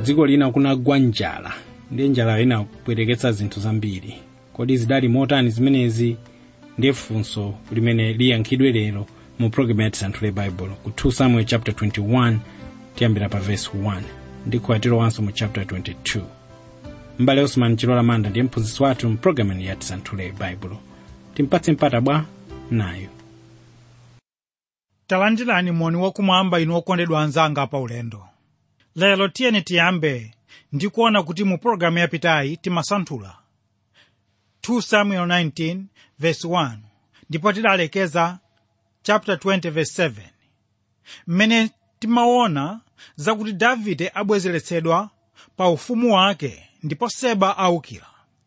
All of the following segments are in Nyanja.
dziko lina kunagwa njala ndiye njala inapweteketsa zinthu zambiri kodi zidali motani zimenezi ndiye funso limene liyankhidwe lero mu programu ya tisanthule baibulo ku 2 samuel chapter 21 tiyambira pa verse 1 ndi kuatirowanso mu chapter 22 mbale osman chilola manda ndiye mphunzitsi wathu mu programu ya tisanthule baibulo timpatse mpata bwa nayo talandirani moni wakumwamba inu okondedwa anzanga pa ulendo lero tiyeni tiyambe ndi kuona kuti mu pologalamu yapitayi timasanthula 2 samuel 19 verse 1 ndipo tidalekeza chapter 20 verse 7 mmene timaona zakuti davide abwezeretsedwa pa ufumu wake ndipo seba aukira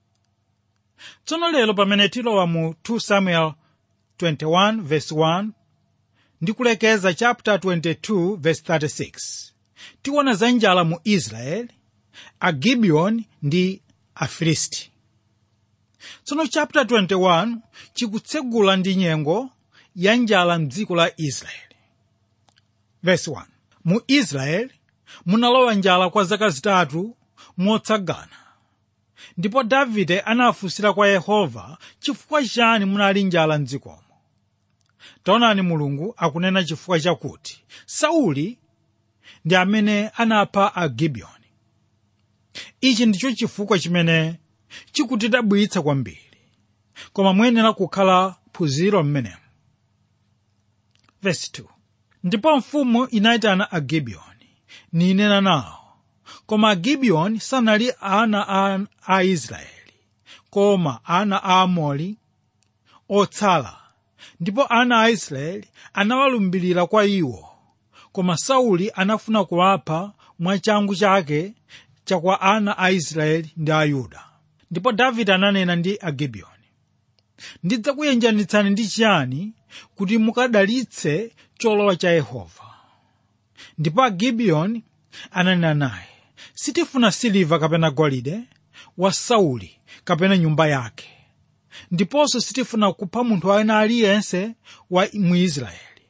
tsono lero pamene tilowa mu 2 samuel 21 verse 1 ndi kulekeza chapter 22 verse 36 tiona za njala mu israeli agibiyoni ndi afilisti tsono chapter 21 chikutsegula ndi nyengo ya njala mdziko la israeli verse 1 mu israeli munalowa njala kwa zaka zitatu motsagana ndipo davide anafunsira kwa yehova chifukwa chani munali njala mdzikomo taonani mulungu akunena chifukwa chakuti sauli ndi amene anapha agibiyoni ichi ndicho chifukwa chimene chikutidabwitsa kwambiri koma muyenera kukhala phunziro mmenemu verse 2 ndipo mfumu inayitana agibiyoni ninena nawo koma agibiyoni sanali ana a, a israeli koma ana a amori otsala ndipo ana a israeli anawalumbirira kwa iwo koma sauli anafuna kuwapha mwachangu chake chakwa ana a israeli ndi a yuda ndipo davide ananena ndi agibiyoni ndidzakuyenjanitsani ndi chiyani kuti mukadalitse cholowa cha yehova ndipo agibiyoni ananena naye sitifuna siliva kapena golide wa sauli kapena nyumba yake ndiponso sitifuna kupha munthu ena aliyense wa mu israeli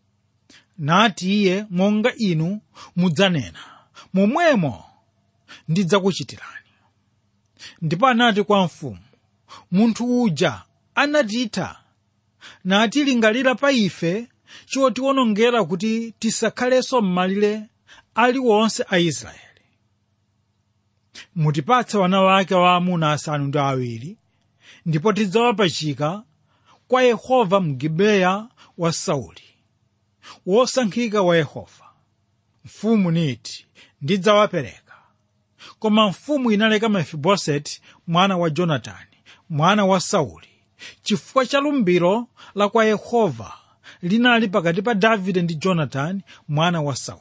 nati iye monga inu mudzanena momwemo ndidzakuchitirani ndipo anati kwa mfumu munthu uja anatitha natilingalira pa ife chotiwonongera kuti tisakhalenso m'malire aliwonse a israeli mutipatse wana wake waamuna asanu ndi awiri ndipo tidzawapachika kwa yehova mu gibeya wa sauli wosankhika wa yehova mfumu niti ndidzawapereka koma mfumu inaleka mefiboseti mwana wa jonatani mwana wa sauli chifukwa cha lumbiro la kwa yehova linali pakati pa davide ndi jonatani mwana wa sauli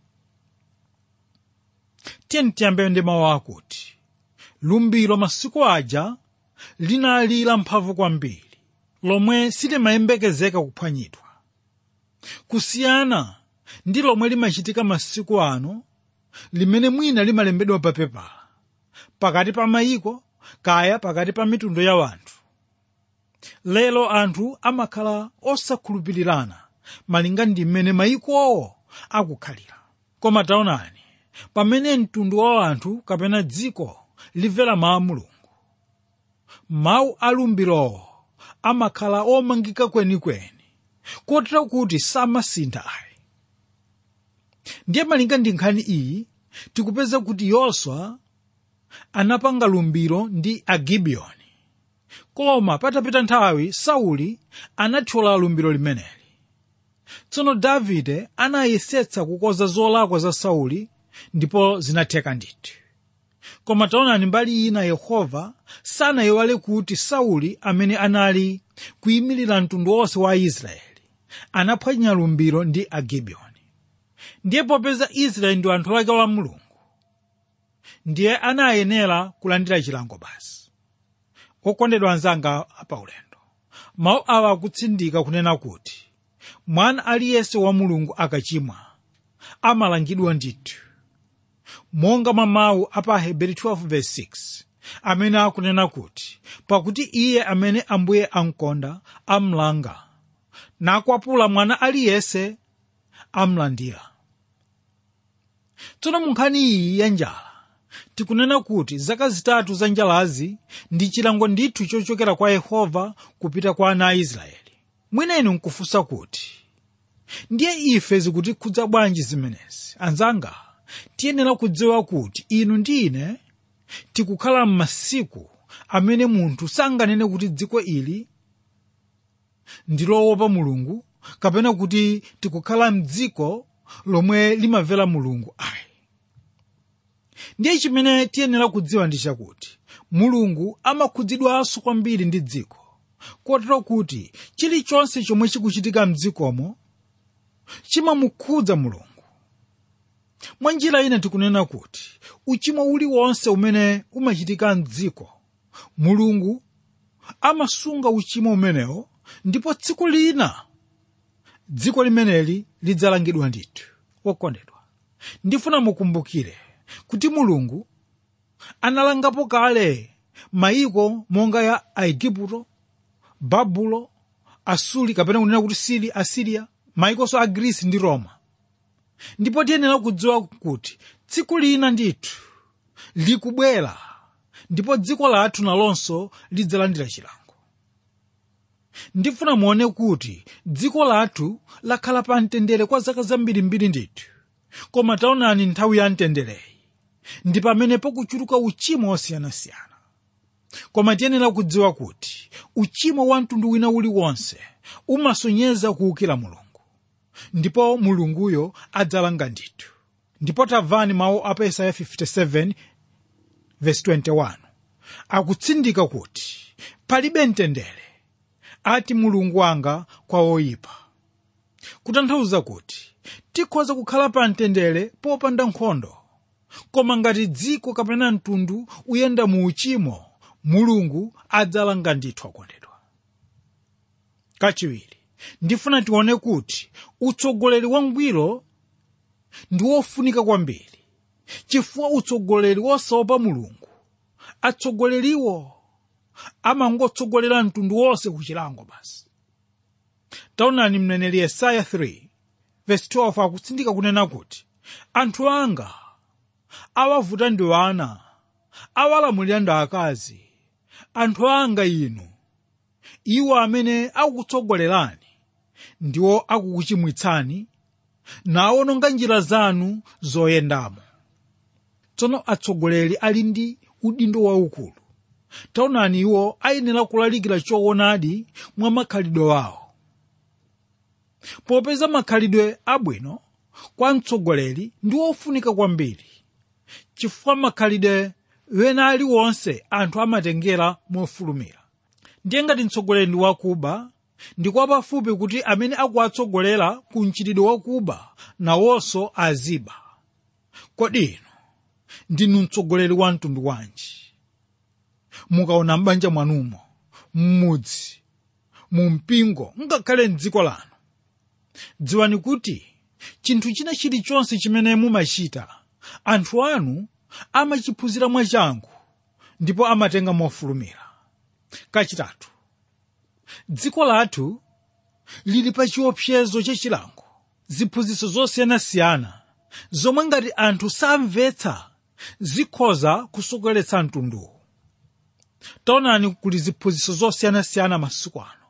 tiyeni tiyambe ndi mawu akuti lumbiro masiku aja linali la mphamvu kwambiri lomwe silimayembekezeka kuphwanyidwa kusiyana ndi lomwe limachitika masiku ano limene mwina limalembedwa pa pepala pakati pa mayiko kaya pakati pa mitundu ya wanthu lero anthu amakhala osakhulupirirana malinga ndi mmene mayikowo akukhalira koma taonani pamene mtundu wa anthu kapena dziko limvera mawu a mulungu mawu a lumbirowo amakhala omangika kwenikweni kotero kuti samasintha ayi ndiye malinga ndi nkhani iyi tikupeza kuti yoswa anapanga lumbiro ndi agibiyoni koma patapita nthawi sauli anathyola lumbiro limeneli tsono davide anayesetsa kukonza zolakwa za sauli ndipo zinatheka ndithu koma taonani mbali ina yehova sanayiwale kuti sauli amene anali kuyimirira mtundu wonse wa israeli anaphwanya lumbiro ndi agibiyoni ndiye popeza israeli ndi anthu ake wa mulungu ndiye anayenera kulandira chilango basi okondedwa anzanga paulendo mawu awa akutsindika kunena kuti mwana aliyense wa mulungu akachimwa amalangidwa ndithu monga mwa mawu a pa heberi 12:6 amene akunena kuti pakuti iye amene ambuye amkonda amlanga nakwapula mwana aliyense amlandira tsono mu nkhani iyi ya njala tikunena kuti zaka zitatu za njalazi ndi chilango ndithu chochokera kwa yehova kupita kwa ana a israeli mwina inu nkufunsa kuti ndiye ife zikutikhudza bwanji zimenezi anzanga tiyenera kudziwa kuti inu ndi ine tikukhala m'masiku amene munthu sanganene kuti dziko ili ndi lowopa mulungu kapena kuti tikukhala mdziko lomwe limamvera mulungu ayi ndiye chimene tiyenera kudziwa ndi chakuti mulungu amakhudzidwanso kwambiri ndi dziko kotero kuti chilichonse chomwe chikuchitika mdzikomo chimamukhudza mulungu mwa njira ina tikunena kuti uchimo uliwonse umene umachitika mdziko mulungu amasunga uchimo umenewo ndipo tsiku lina dziko limeneli lidzalangidwa ndithu wokondedwa ndifuna mukumbukire kuti mulungu analangapo kale mayiko monga ya aigupto babulo asuli kapena kunena kuti sili asiriya mayikonso a grisi ndi roma ndipo tiyenera kudziwa kuti tsiku lina ndithu likubwera ndipo dziko lathu nalonso lidzalandira chilango ndifuna muone kuti dziko lathu lakhala pa mtendere kwa zaka zambirimbiri ndithu koma taonani nthawi ya mtendereyi ndi pamene pakuchuluka uchimo osiyanasiyana koma tiyenera kudziwa kuti uchimo wa mtundu wina uliwonse umasonyeza kuwukira mulungu ndipo mulunguyo adzalanga ndithu ndipo tamvani mawu a pa yesaya 57 verse 21 akutsindika kuti palibe mtendere ati mulungu wanga kwa oyipa kutanthauza kuti tikhoza kukhala pa mtendere popanda nkhondo koma ngati dziko kapena mtundu uyenda mu uchimo mulungu adzalanga ndithu akondedwa kachiwiri ndifuna tione kuti utsogoleri wangwiro ndi wofunika kwambiri chifukwa utsogoleri wosaopa mulungu atsogoleriwo amangotsogolera mtundu wonse ku chilango basi taonani mneneri yesaya 3 verse 12 akutsindika kunena kuti anthu anga awavuta ndi wana awalamulira ndi akazi anthu anga inu iwo amene akukutsogolerani ndiwo akukuchimwitsani nawononga njira zanu zoyendamo tsono atsogoleri ali ndi udindo waukulu taonani iwo ayenera kulalikira choonadi mwa makhalidwe wawo popeza makhalidwe abwino kwa mtsogoleri ndi wofunika kwambiri chifukwa makhalidwe wena aliwonse anthu amatengera mofulumira ndiye ngati mtsogoleri ndi wakuba ndi kwa pafupi kuti amene akuwatsogolera ku mchitidwe wakuba nawonso aziba kodi inu ndinu mtsogoleri wa mtundu wanji mukaona m'banja mwanumo m'mudzi mu mpingo ngakhale m'dziko lanu dziwani kuti chinthu china chilichonse chimene mumachita anthu anu amachiphunzira mwachangu ndipo amatenga mofulumira kachitatu dziko lathu lili pa chiopsezo chachilango ziphunzitso zosiyanasiyana zomwe ngati anthu samvetsa zikhoza kusokoneza mtunduwu taonani kuli ziphunzitso zosiyanasiyana masiku ano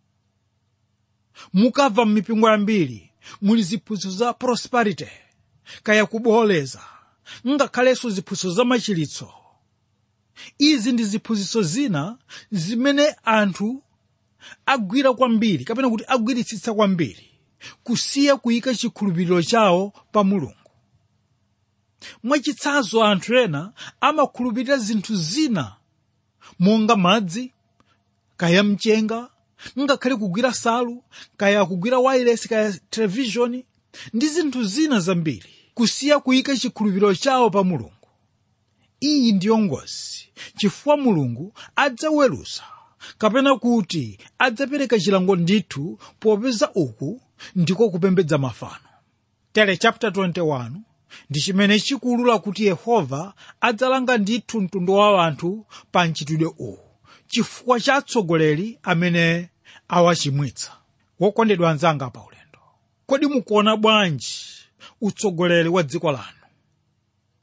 mukamva m'mipingo yambiri muli ziphunzitso za prosperity kaya kuboleza ngakhalenso ziphunzitso za machiritso izi ndi ziphunzitso zina zimene anthu agwira kwambiri kapena kuti agwiritsitsa kwambiri kusiya kuyika chikhulupiriro chawo pa mulungu mwachitsanzo anthu ena amakhulupirira zinthu zina monga madzi kaya mchenga ngakhale kugwira salu kaya kugwira wireless kaya televishoni ndi zinthu zina zambiri kusiya kuyika chikhulupiriro chawo pa mulungu iyi ndiyo ngozi chifukwa mulungu adzaweruza kapena kuti adzapereka chilango ndithu popeza uku ndiko kupembedza mafano tere chapter 21 ndi chimene chikuulula kuti yehova adzalanga ndithu mtundu wa anthu pa mchitidwe uwu chifukwa cha atsogoleri amene awachimwitsa wokondedwa anzanga pa ulendo kodi mukuona bwanji utsogoleri wa dziko lanu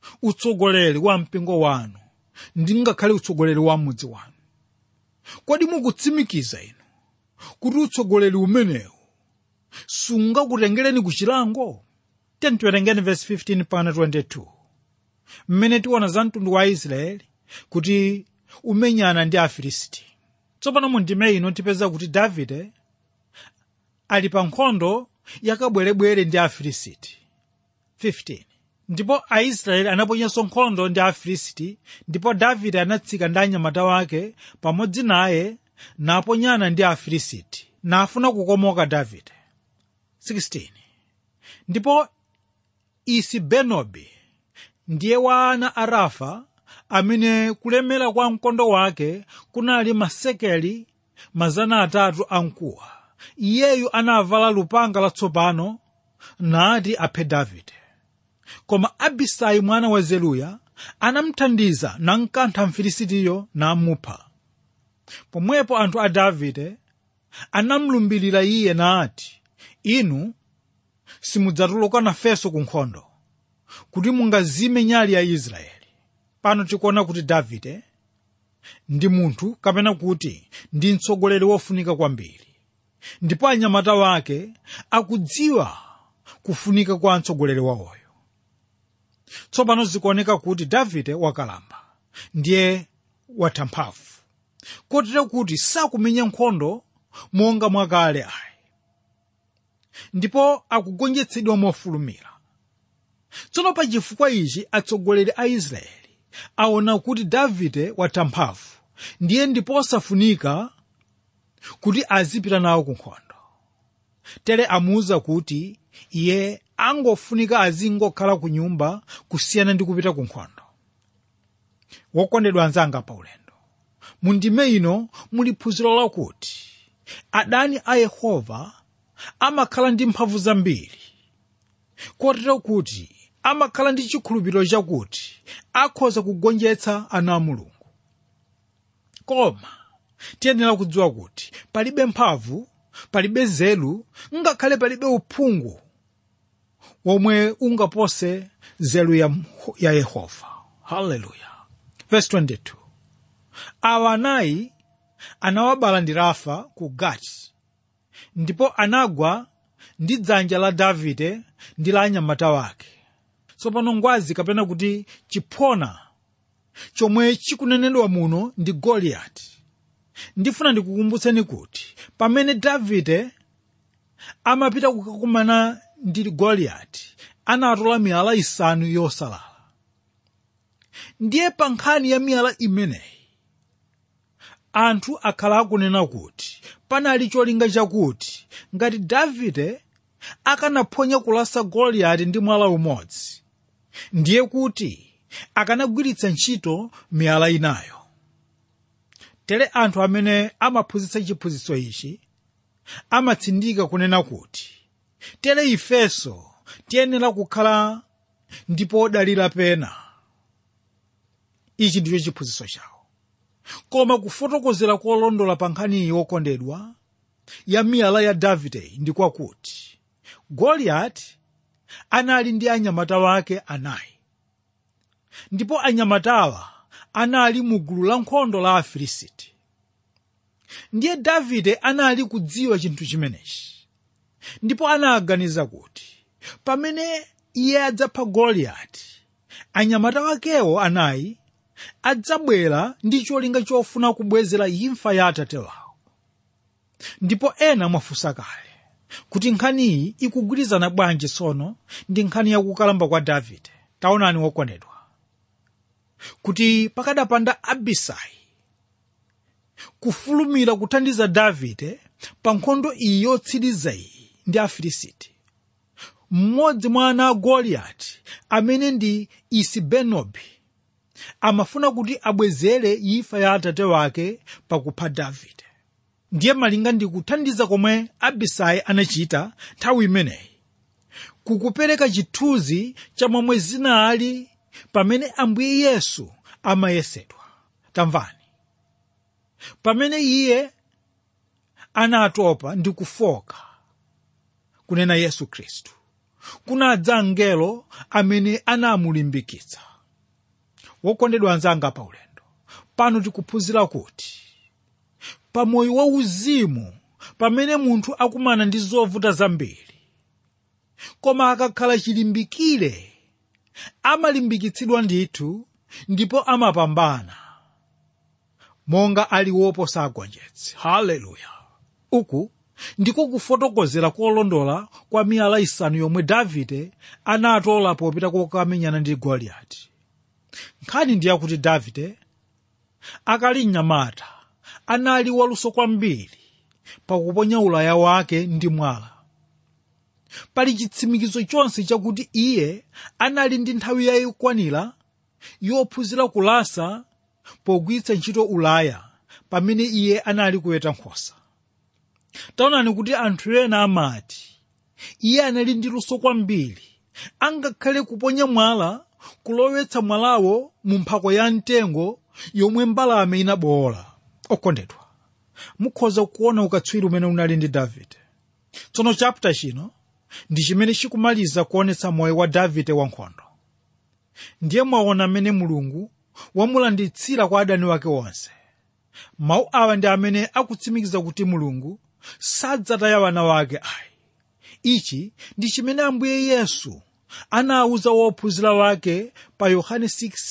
utsogoleri wa mpingo wanu ndi ngakhale utsogoleri wa mudzi wanu kodi mukutsimikiza inu kuti utsogoleri umenewu sungakutengereni ku chilango tiwerengeni verse 15 pana 22 mmene tiona za mtundu wa israeli kuti umenyana ndi afilisti tsopano mu ndime ino tipeza kuti davide ali pa nkhondo yakabwerebwere ndi afilisti 15 ndipo aisraeli anaponyanso nkhondo ndi afilisti ndipo davide anatsika ndi anyamata wake pamodzi naye naponyana ndi afilisti nafuna kukomoka davide 16 ndipo isibenobi ndiye wa ana a rafa amene kulemera kwa mkondo wake kunali masekeli mazana atatu amkuwa iyeyu anavala lupanga latsopano nati aphe davide koma abisai mwana wa zeruya anamthandiza namkantha mfilisitiyo namupha pomwepo anthu a davide anamlumbirira iye nati inu simudzatuluka nafenso ku nkhondo kuti mungazime nyali ya israeli pano tikuona kuti davide ndi munthu kapena kuti ndi mtsogoleri wofunika kwambiri ndipo anyamata wake akudziwa kufunika kwa mtsogoleri wawoyo tsopano zikuoneka kuti davide wakalamba ndiye watha mphamvu kotero kuti sakumenya nkhondo monga mwakale ayi ndipo akugonjetsedwa mofulumira tsono pa chifukwa ichi atsogoleri a israeli aona kuti davide watha mphamvu ndiye ndipo osafunika kuti azipita nawo ku nkhondo tere amuwuza kuti iye angofunika azingokhala ku nyumba kusiyana ndi kupita ku nkhondo wokondedwa anzanga pa ulendo mu ndime ino muli phunziro lakuti adani a yehova amakhala ndi mphamvu zambiri kotero kuti amakhala ndi chikhulupiriro chakuti akhoza kugonjetsa ana a mulungu koma tiyenera kudziwa kuti palibe mphamvu palibe nzeru ngakhale palibe uphungu womwe ungapose nzeru ya, ya yehova haleluya verse 22 awa anayi anawabala ndi rafa ku gati ndipo anagwa ndi dzanja la davide ndi la anyamata wake tsopano ngwazi kapena kuti chiphona chomwe chikunenedwa muno ndi goliyati ndifuna ndikukumbutseni kuti pamene davide amapita kukakumana ndi goliyati anatola miyala isanu yosalala ndiye pa nkhani ya miyala imeneyi anthu akhala akunena kuti panali cholinga chakuti ngati davide akanaphonya kulasa goliyati ndi mwala umodzi ndiye kuti akanagwiritsa ntchito miyala inayo tere anthu amene amaphunzitsa chiphunzitso ichi amatsindika kunena kuti tere ifenso tiyenera kukhala ndipo dalira pena ichi ndicho chiphunzitso chawo koma kufotokozera kolondola pa nkhaniyi wokondedwa ya miyala ya davide ndi kwakuti goliyati anali ndi anyamata wake anayi ndipo anyamatawa anali mu gulu la nkhondo la afilisiti ndiye davide anali kudziwa chinthu chimenechi ndipo anaganiza kuti pamene iye adzapha goliyati anyamata wakewo anayi adzabwera ndi cholinga chofuna kubwezera imfa ya atate wawo ndipo ena mwafunsa kale kuti nkhaniyi ikugwirizana bwanji tsono ndi nkhani yakukalamba kwa davide taonani wokondedwa kuti pakadapanda abisai kufulumira kuthandiza davide pa nkhondo iyi yotsiriza iyi ndi afilisiti mmodzi mwa ana a goliyati amene ndi isibenobi amafuna kuti abwezere imfa ya atate wake pakupha davide ndiye malinga ndi kuthandiza komwe abisai anachita nthawi imeneyi kukupereka chithunzi cha momwe zinali pamene ambuye yesu amayesedwa tamvani pamene iye anatopa ndi kufoka kunena yesu khristu kunadza mngelo amene anamulimbikitsa wokondedwa anzanga pa ulendo pano tikuphunzira kuti pamoyo wauzimu pamene munthu akumana ndi zovuta zambiri koma akakhala chilimbikire amalimbikitsidwa ndithu ndipo amapambana monga ali woposa agonjetsi haleluya uku ndiko kufotokozera kolondola kwa miyala isanu yomwe davide anatola popita kokamenyana ndi goliyati nkhani ndiyakuti davide akali mnyamata anali waluso kwambiri pakuponya ulaya wake ndi mwala pali chitsimikizo chonse chakuti iye anali ndi nthawi yayikwanira yophunzira kulasa pogwiritsa ntchito ulaya pamene iye anali kuweta nkhosa taonani kuti anthu ena amati iye anali ndi luso kwambiri angakhale kuponya mwala kulowetsa mwalawo mu mphako ya mtengo yomwe mbalame inabowola okondedwa mukhoza kuona ukatswiri umene unali ndi davide tsono chapter chino ndi chimene chikumaliza kuonetsa moyo wa davide wankhondo ndiye mwaona mmene mulungu wamulanditsira kwa adani wake onse mawu awa ndi amene akutsimikiza kuti mulungu sadzataya wana wake ayi ichi ndi chimene ambuye yesu anawuza wophunzira wake pa yohane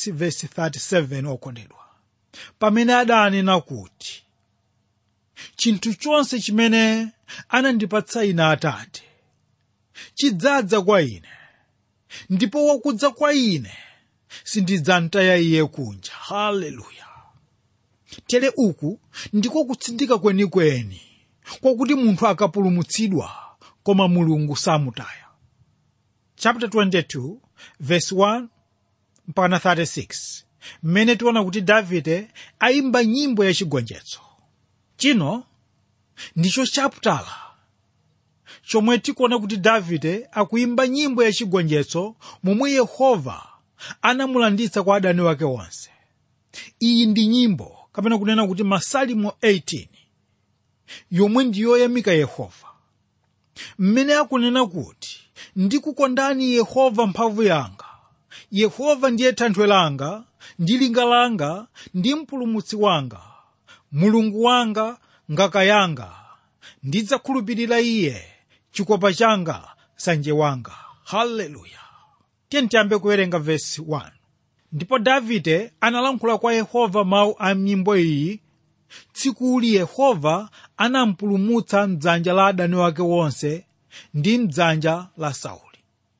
6:37 okondedwa pamene adanena kuti chinthu chonse chimene anandipatsa ine atate chidzadza kwa ine ndipo wakudza kwa ine sindidzamtaya iye kunja haleluya tere uku ndiko kutsindika kwenikweni kwakuti munthu akapulumutsidwa koma mulungu samutaya chapter 22 verse 1 mpaka 36 mmene tiona kuti davide ayimba nyimbo yachigonjetso chino ndicho chaputala chomwe tikuona kuti davide akuyimba nyimbo yachigonjetso momwe yehova anamulanditsa kwa adani wake onse iyi ndi nyimbo kapena kunena kuti masalimo 18 yomwe ndiyoyamika yehova mmene akunena kuti ndikukondani yehova mphamvu yanga yehova ndiye thanthwe langa ndi linga langa ndi mpulumutsi wanga mulungu wanga ngaka yanga ndidzakhulupirira iye chikopa changa sanje wanga haleluya tiye tiyambe kuwerenga vesi 1 ndipo davide analankhula kwa yehova mawu a nyimbo iyi tsikuli yehova anampulumutsa mdzanja la adani wake wonse ndi mdzanja la sauli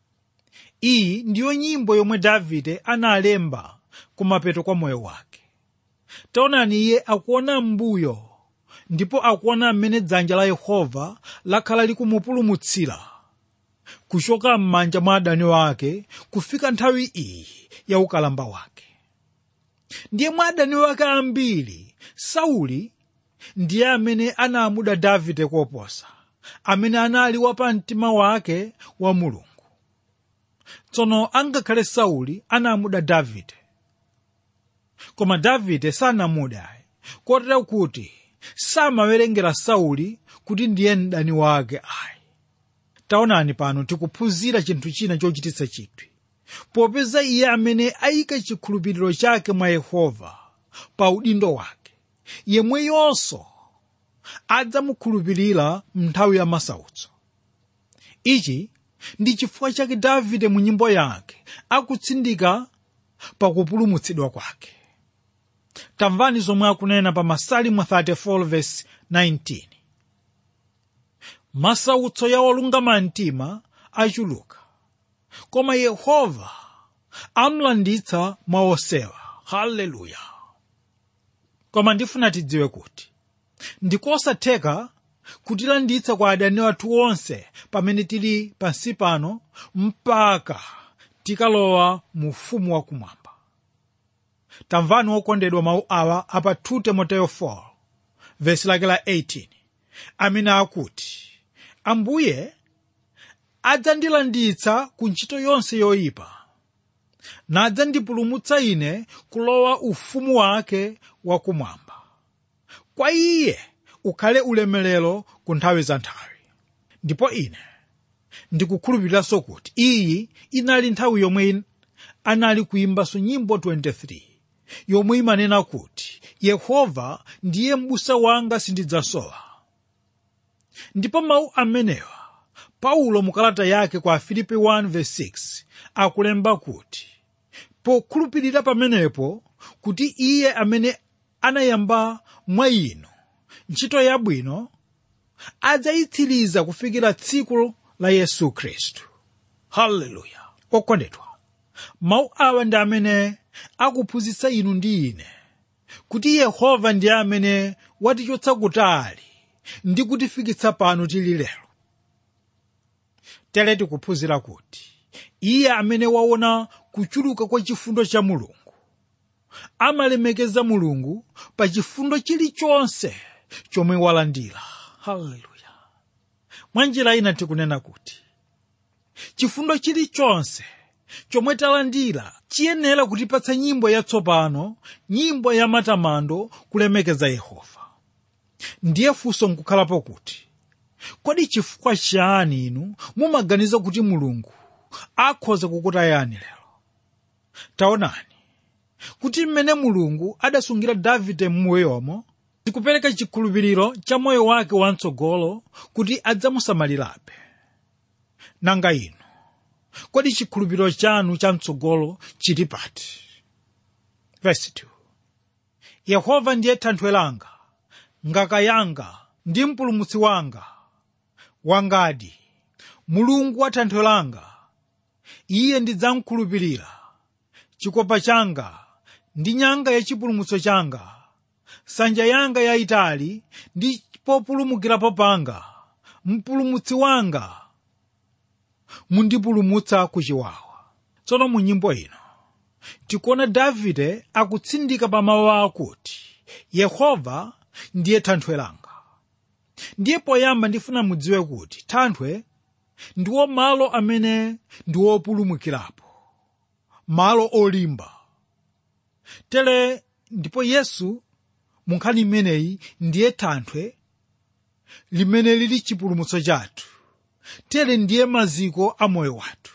iyi ndiyo nyimbo yomwe davide analemba kumapeto kwa moyo wake taonani iye akuona m'mbuyo ndipo akuona mmene dzanja la yehova lakhala likumupulumutsira kuchoka m'manja mwa adani wake kufika nthawi iyi ya ukalamba wake ndiye mwa adani wake ambiri sauli ndiye amene anamuda davide koposa amene anali wapa mtima wake wa mulungu tsono angakhale sauli anamuda davide koma davide sanamude kotero kuti samawerengera sauli kuti ndiye mdani wake ayi taonani pano tikuphunzira chinthu china chochititsa chidwi popeza iye amene ayika chikhulupiriro chake mwa yehova pa udindo wake yemweyonso adzamukhulupirira mnthawi ya masautso ichi ndi chifukwa chake davide mu nyimbo yake akutsindika pakupulumutsidwa kwake tamvani zomwe akunena pa masalimo 34 verse 19 masautso ya olungama mtima achuluka koma yehova amlanditsa mwa osewa haleluya koma ndifuna tidziwe kuti ndikosatheka kutilanditsa kwa adani athu onse pamene tili pansi pano mpaka tikalowa mu ufumu wakumwamba tamvani wokondedwa mawu awa apa 2 timoteyo 4 vesi lake la 18 amene akuti ambuye adzandilanditsa ku ntchito yonse yoyipa nadzandipulumutsa ine kulowa ufumu wake wakumwamba kwa iye ukhale ulemerero ku nthawi za nthawi ndipo ine ndikukhulupiriranso kuti iyi inali nthawi yomwe anali kuyimbanso nyimbo 23 yomwe imanena kuti yehova ndiye m'busa wanga sindidzasowa ndipo mawu amenewa paulo mukalata yake kwa filipi 1:6 akulemba kuti pokhulupirira pamenepo kuti iye amene anayamba mwa inu ntchito yabwino adzayitsiriza kufikira tsiku la yesu khristu haleluya okondedwa mawu awa ndi amene akuphunzitsa inu ndi ine kuti yehova ndiye amene watichotsa kutali ndi kutifikitsa pano tili lero tere tikuphunzira kuti iye amene waona kuchuluka kwa chifundo cha mulungu amalemekeza mulungu pa chifundo chilichonse chomwe walandira haleluya mwa njira ina tikunena kuti chifundo chilichonse chomwe talandira chiyenera kutipatsa nyimbo yatsopano nyimbo ya matamando kulemekeza yehova ndiye funso nkukhalapo kuti kodi chifukwa chani inu mumaganiza kuti mulungu akhoza kukutayani lero taonani kuti mmene mulungu adasungira davide m'moyomo tikupereka chikhulupiriro cha moyo wake wamtsogolo kuti adzamusamalirabe nanga inu kodi chikhulupiriro chanu chamtsogolo chili pati Verse 2. yehova ndiye thanthwe langa ngaka yanga ndi mpulumutsi wanga wangadi mulungu wa thanthwe langa iye ndidzamkhulupirira chikopa changa ndi nyanga yachipulumutso changa nsanja yanga yayitali ndi populumukirapo panga mpulumutsi wanga mundipulumutsa ku chiwawa tsono mu nyimbo ino tikuona davide akutsindika pa mawu akuti yehova ndiye thanthwe langa ndiye poyamba ndifuna mudziwe kuti thanthwe ndiwo malo amene ndi wopulumukirapo malo olimba tere ndipo yesu mu nkhani imeneyi ndiye thanthwe limene lili chipulumutso chathu tere ndiye maziko a moyo wathu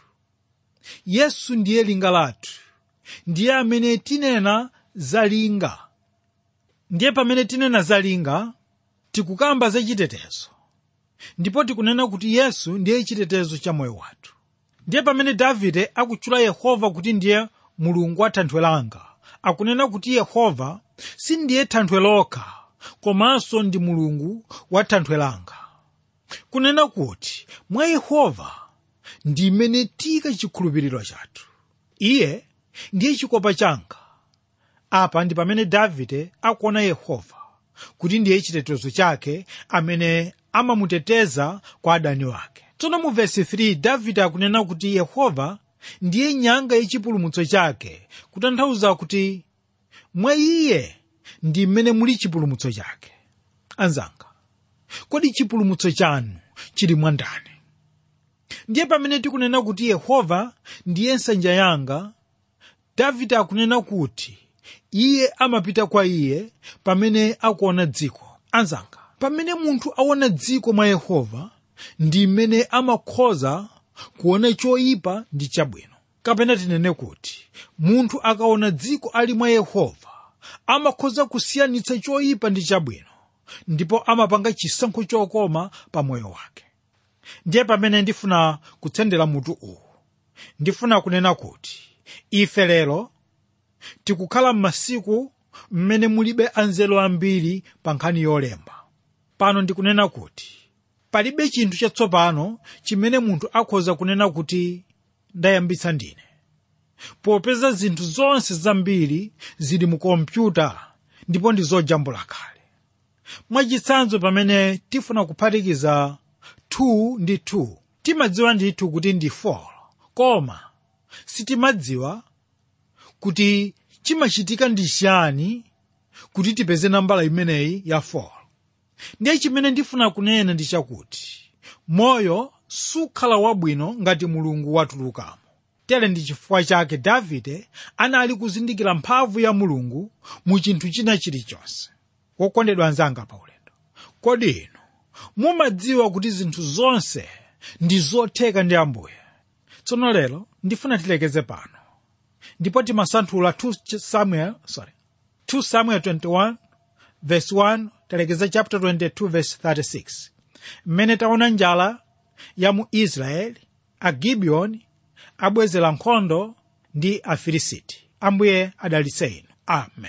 yesu ndiye linga lathu ndiye amene tinena za linga ndiye pamene tinena za linga tikukamba za chitetezo ndipo tikunena kuti yesu ndiye chitetezo cha moyo wathu ndiye pamene davide akutchula yehova kuti ndiye mulungu wa thanthwe langa akunena kuti yehova sindiye thanthwe lokha komanso ndi mulungu wa thanthwe langa kunena kuti mwa yehova ndi mmene tika chikhulupiriro chathu iye ndiye chikopa changa apa ndi pamene davide akuona yehova kuti ndiye chitetezo chake amene amamuteteza kwa adani wake tsono mu vesi 3 davide akunena kuti yehova ndiye nyanga yachipulumutso chake kutanthauza kuti mwa iye ndi mmene muli chipulumutso chake anzanga kodi chipulumutso chanu chili mwa ndani ndiye pamene tikunena kuti yehova ndiye nsanja yanga davide akunena kuti iye amapita kwa iye pamene akuona dziko anzanga pamene munthu aona dziko mwa yehova ndi mmene amakhoza kuona choyipa ndi chabwino kapena tinene kuti munthu akaona dziko ali mwa yehova amakhoza kusiyanitsa choyipa ndi chabwino ndipo amapanga chisankho chokoma pa moyo wake ndiye pamene ndifuna kutsendera mutu uwu ndifuna kunena kuti ife lero tikukhala m'masiku mmene mulibe anzeru ambiri pa nkhani yolemba pano ndikunena kuti palibe chinthu chatsopano chimene munthu akhoza kunena kuti ndayambitsa ndine popeza zinthu zonse zambiri zili mu kompyuta ndipo ndi zojambula kale mwachitsanzo pamene tifuna kuphatikiza 2 ndi 2 timadziwa ndithu kuti ndi 4 koma sitimadziwa kuti chimachitika ndi chani kuti tipeze nambala imeneyi ya 4 ndiye chimene ndifuna kunena ndi chakuti moyo sukhala wabwino ngati mulungu watulukamo tere ndi chifukwa chake davide anali kuzindikira mphamvu ya mulungu mu chinthu china chilichonse wokondedwa anzanga pa ulendo kodi inu mumadziwa kuti zinthu zonse ndi zotheka ndi ambuye tsono lero ndifuna tilekeze pano ndipo timasanthula 2 samuel sorry 2 samuel 21 verse 1 talekeza chapter 22 verse 36 mmene taona njala ya mu israeli agibiyoni abwezera nkhondo ndi afilisiti ambuye adalitse inu amen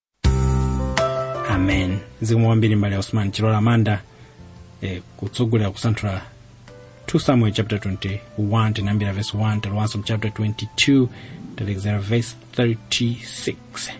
amen zikomo kwambiri mbale osman chilola manda eh, kutsogolera kusanthula 2 samuel chapter 21 tinayambira verse 1 talowanso mu chapter 22 talekezera verse 36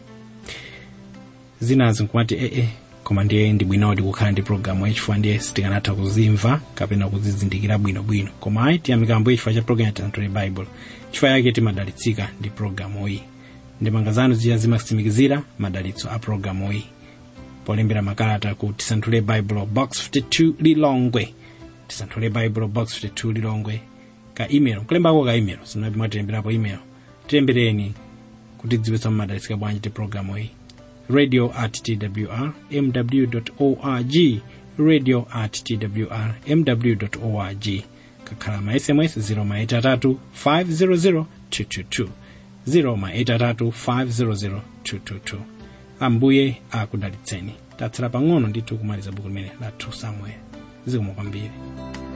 zinazi nkumati ee koma ndiye ndi bwinodi kukhala ndi programu yachifukwa ndiye sitikanatha kuzimva kapena kuzizindikira bwinobwino koma ayi tiyamika ambuye chifukwa cha programu ya tisanthule bible chifukwa yake timadalitsika ndi programu iyi ndemanga zanu ziya zimatsimikizira madalitso a programu iyi polembera makalata ku tisanthule bible box 52 lilongwe tisanthule bible box 52 lilongwe ka email kulembako ka email sinapi mwatilemberapo email tilembereni kuti dziwitsa mmadalitsika bwanji ti programu iyi radio at twr mw org radio at twr mw org kakhala ma sms 0 500 222 0 500 ambuye akudalitseni tatsala pang'ono ndithu kumaliza buku limene la 2 samuel zikomo kwambiri